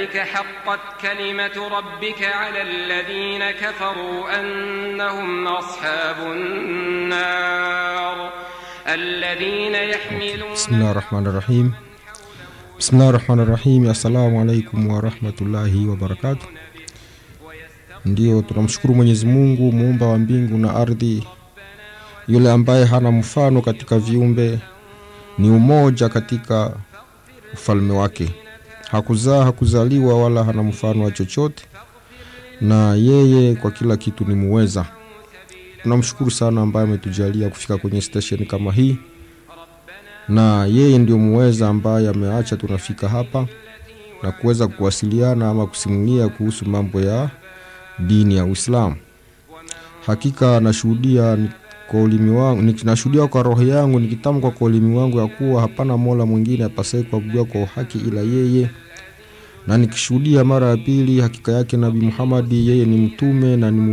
كذلك حقت كلمة ربك على الذين كفروا أنهم أصحاب النار الذين يحملون Bismillah rahmani rahim. Bismillah rahmani rahim. Assalamu alaikum warahmatullahi wabarakatuh. Ndiyo, tunamshukuru Mwenyezi Mungu muumba wa mbingu na ardhi, yule ambaye hana mfano katika viumbe, ni umoja katika ufalme wake, hakuzaa hakuzaliwa, wala hana mfano wa chochote, na yeye kwa kila kitu ni muweza. Tunamshukuru sana ambaye ametujalia kufika kwenye station kama hii na yeye ndio muweza ambaye ameacha tunafika hapa na kuweza kuwasiliana ama kusimulia kuhusu mambo ya dini ya Uislamu. Hakika nashuhudia ni- kwa ulimi wangu, ni- nashuhudia kwa roho yangu nikitamka kwa ulimi wangu ya kuwa hapana mola mwingine apasaye kuabudiwa kwa uhaki ila yeye, na nikishuhudia mara ya pili hakika yake Nabii Muhammadi yeye ni mtume na ni